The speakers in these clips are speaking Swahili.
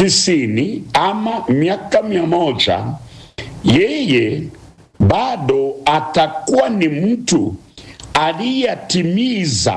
tisini ama miaka mia moja yeye bado atakuwa ni mtu aliyatimiza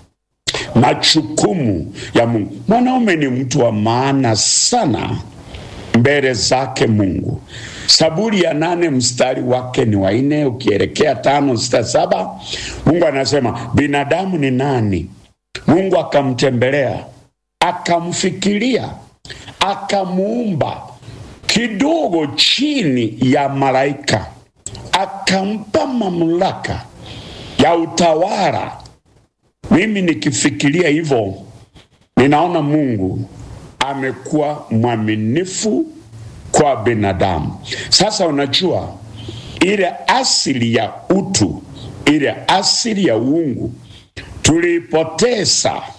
majukumu ya Mungu. Mwanaume ni mtu wa maana sana mbele zake Mungu. Saburi ya nane mstari wake ni wanne ukielekea tano sita saba Mungu anasema binadamu ni nani? Mungu akamtembelea akamfikiria akamuumba kidogo chini ya malaika, akampa mamlaka ya utawala. Mimi nikifikiria hivyo, ninaona Mungu amekuwa mwaminifu kwa binadamu. Sasa unajua ile asili ya utu, ile asili ya uungu tuliipoteza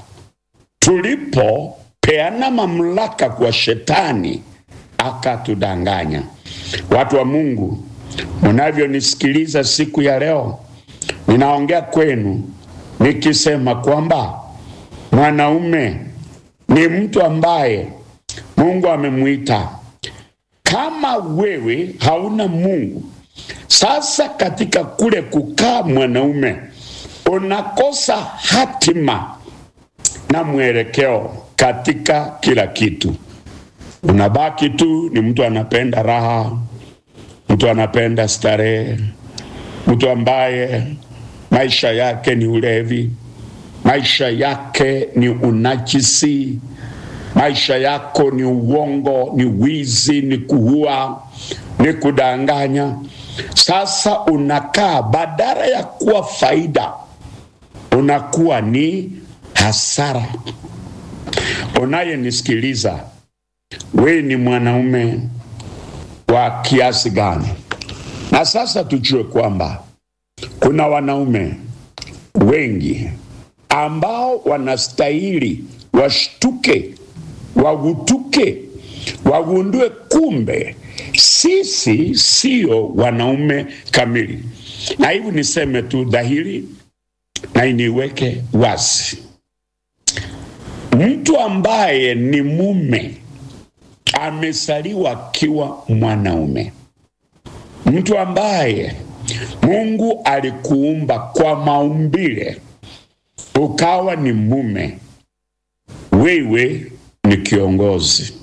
tulipopeana mamlaka kwa shetani akatudanganya. Watu wa Mungu, mnavyonisikiliza siku ya leo, ninaongea kwenu nikisema kwamba mwanaume ni mtu ambaye Mungu amemwita. Kama wewe hauna Mungu, sasa katika kule kukaa mwanaume unakosa hatima na mwelekeo katika kila kitu. Unabaki tu ni mtu anapenda raha, mtu anapenda starehe, mtu ambaye maisha yake ni ulevi, maisha yake ni unajisi, maisha yako ni uongo, ni wizi, ni kuua, ni kudanganya. Sasa unakaa badala ya kuwa faida, unakuwa ni hasara. Unayenisikiliza, we ni mwanaume wa kiasi gani? Na sasa tujue kwamba kuna wanaume wengi ambao wanastahili washtuke, wagutuke, wagundue kumbe sisi sio wanaume kamili. Na hivi niseme tu dhahiri na iniweke wazi, mtu ambaye ni mume amesaliwa akiwa mwanaume, mtu ambaye Mungu alikuumba kwa maumbile ukawa ni mume, wewe ni kiongozi,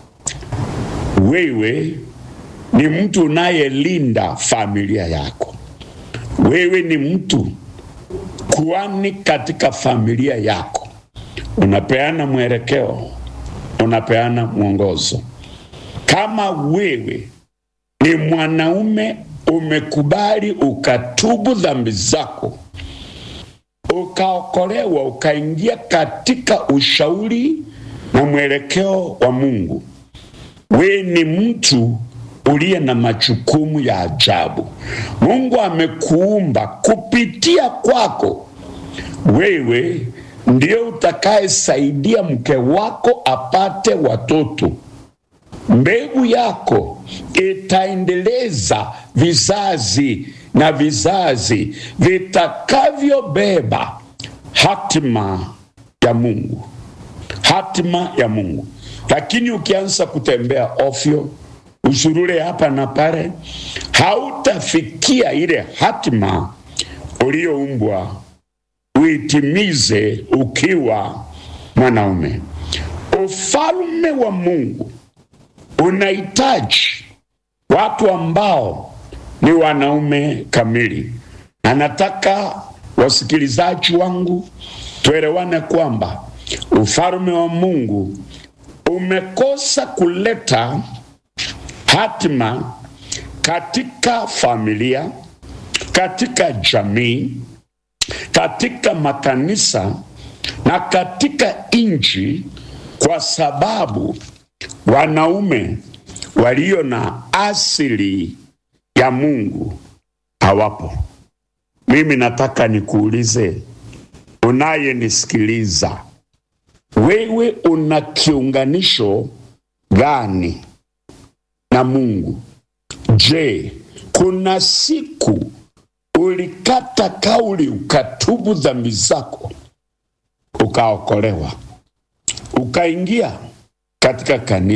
wewe ni mtu unayelinda familia yako, wewe ni mtu kuani katika familia yako, unapeana mwelekeo, unapeana mwongozo. Kama wewe ni mwanaume umekubali ukatubu dhambi zako ukaokolewa ukaingia katika ushauri na mwelekeo wa Mungu, we ni mtu uliye na majukumu ya ajabu. Mungu amekuumba kupitia kwako, wewe ndio utakayesaidia mke wako apate watoto. Mbegu yako itaendeleza vizazi na vizazi vitakavyobeba hatima ya Mungu, hatima ya Mungu. Lakini ukianza kutembea ofyo, usurure hapa na pale, hautafikia ile hatima uliyoumbwa uitimize ukiwa mwanaume. Ufalme wa Mungu unahitaji watu ambao ni wanaume kamili, na nataka wasikilizaji wangu tuelewane kwamba ufalme wa Mungu umekosa kuleta hatima katika familia, katika jamii, katika makanisa na katika nchi, kwa sababu wanaume walio na asili ya Mungu hawapo. Mimi nataka nikuulize, unayenisikiliza, wewe una kiunganisho gani na Mungu? Je, kuna siku ulikata kauli ukatubu dhambi zako ukaokolewa ukaingia katika kanisa?